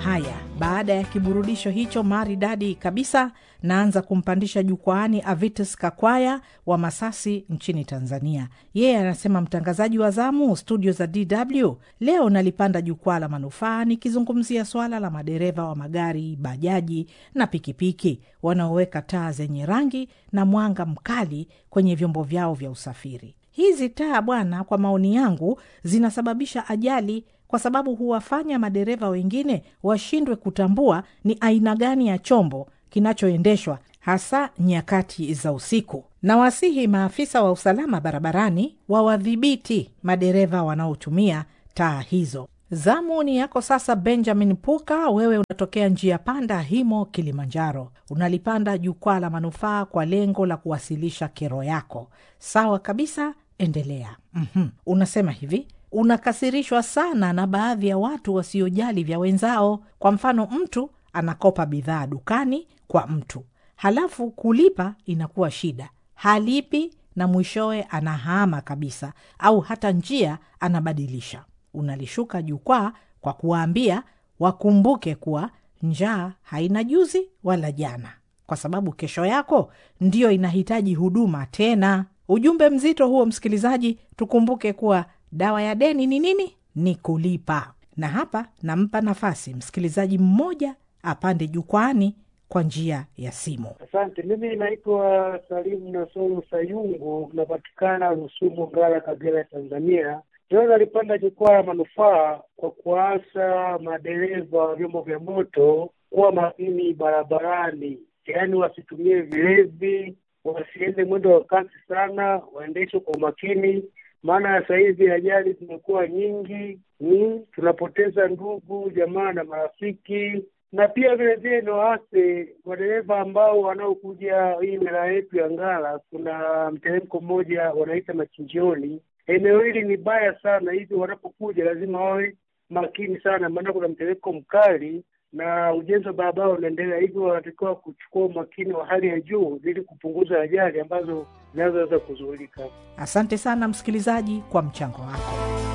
Haya, baada ya kiburudisho hicho maridadi kabisa, naanza kumpandisha jukwaani Avitus Kakwaya wa Masasi nchini Tanzania. Yeye anasema, mtangazaji wa zamu studio za DW, leo nalipanda jukwaa la manufaa nikizungumzia swala la madereva wa magari, bajaji na pikipiki wanaoweka taa zenye rangi na mwanga mkali kwenye vyombo vyao vya usafiri. Hizi taa bwana, kwa maoni yangu zinasababisha ajali kwa sababu huwafanya madereva wengine washindwe kutambua ni aina gani ya chombo kinachoendeshwa hasa nyakati za usiku. Na wasihi maafisa wa usalama barabarani wawadhibiti madereva wanaotumia taa hizo. Zamu ni yako sasa, Benjamin Puka. Wewe unatokea njia panda Himo, Kilimanjaro. Unalipanda jukwaa la manufaa kwa lengo la kuwasilisha kero yako. Sawa kabisa, endelea. mm-hmm. Unasema hivi unakasirishwa sana na baadhi ya watu wasiojali vya wenzao. Kwa mfano, mtu anakopa bidhaa dukani kwa mtu, halafu kulipa inakuwa shida, halipi na mwishowe anahama kabisa, au hata njia anabadilisha. Unalishuka jukwaa kwa kuwaambia wakumbuke kuwa njaa haina juzi wala jana, kwa sababu kesho yako ndiyo inahitaji huduma tena. Ujumbe mzito huo, msikilizaji, tukumbuke kuwa dawa ya deni ni nini? Ni kulipa. Na hapa nampa nafasi msikilizaji mmoja apande jukwaani kwa njia ya simu. Asante. Mimi naitwa Salimu Nasoro Sayungu, napatikana Rusumo, Ngara, Kagera, Tanzania. Leo nalipanda jukwaa la manufaa kwa kuasa madereva wa vyombo vya moto kuwa makini barabarani, yaani wasitumie vilevi, wasiende mwendo wa kasi sana, waendeshe kwa umakini maana sasa hivi ajali zimekuwa nyingi, ni tunapoteza ndugu jamaa na marafiki, na pia vile vile ni waase madereva ambao wanaokuja hii wilaya yetu ya Ngara. Kuna mteremko mmoja wanaita Machinjioni. Eneo hili ni baya sana, hivi wanapokuja lazima wawe makini sana, maana kuna mteremko mkali na ujenzi wa barabara unaendelea, hivyo wanatakiwa kuchukua umakini wa hali ya juu ili kupunguza ajali ambazo zinazoweza kuzuilika. Asante sana msikilizaji kwa mchango wako.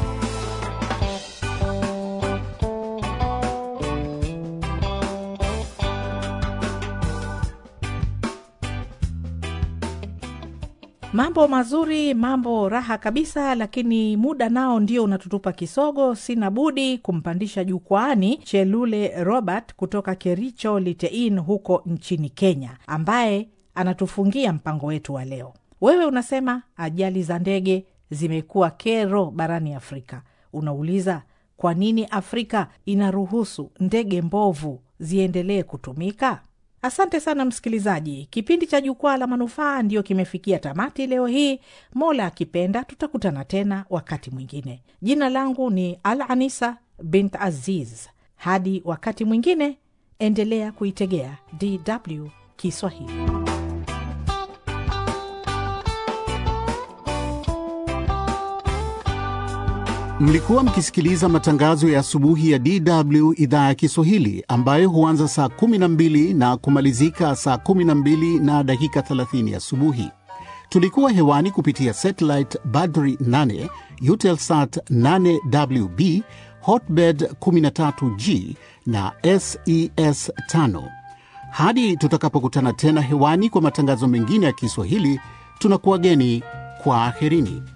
Mambo mazuri, mambo raha kabisa, lakini muda nao ndio unatutupa kisogo. Sina budi kumpandisha jukwaani Chelule Robert kutoka Kericho Litein huko nchini Kenya, ambaye anatufungia mpango wetu wa leo. Wewe unasema ajali za ndege zimekuwa kero barani Afrika. Unauliza kwa nini Afrika inaruhusu ndege mbovu ziendelee kutumika? Asante sana msikilizaji, kipindi cha Jukwaa la Manufaa ndiyo kimefikia tamati leo hii. Mola akipenda, tutakutana tena wakati mwingine. Jina langu ni Al Anisa bint Aziz. Hadi wakati mwingine, endelea kuitegea DW Kiswahili. Mlikuwa mkisikiliza matangazo ya asubuhi ya DW idhaa ya Kiswahili ambayo huanza saa 12 na kumalizika saa 12 na dakika 30 asubuhi. Tulikuwa hewani kupitia satellite Badri 8, Eutelsat 8WB, Hotbird 13G na SES 5. Hadi tutakapokutana tena hewani kwa matangazo mengine ya Kiswahili, tunakuwageni kwa aherini.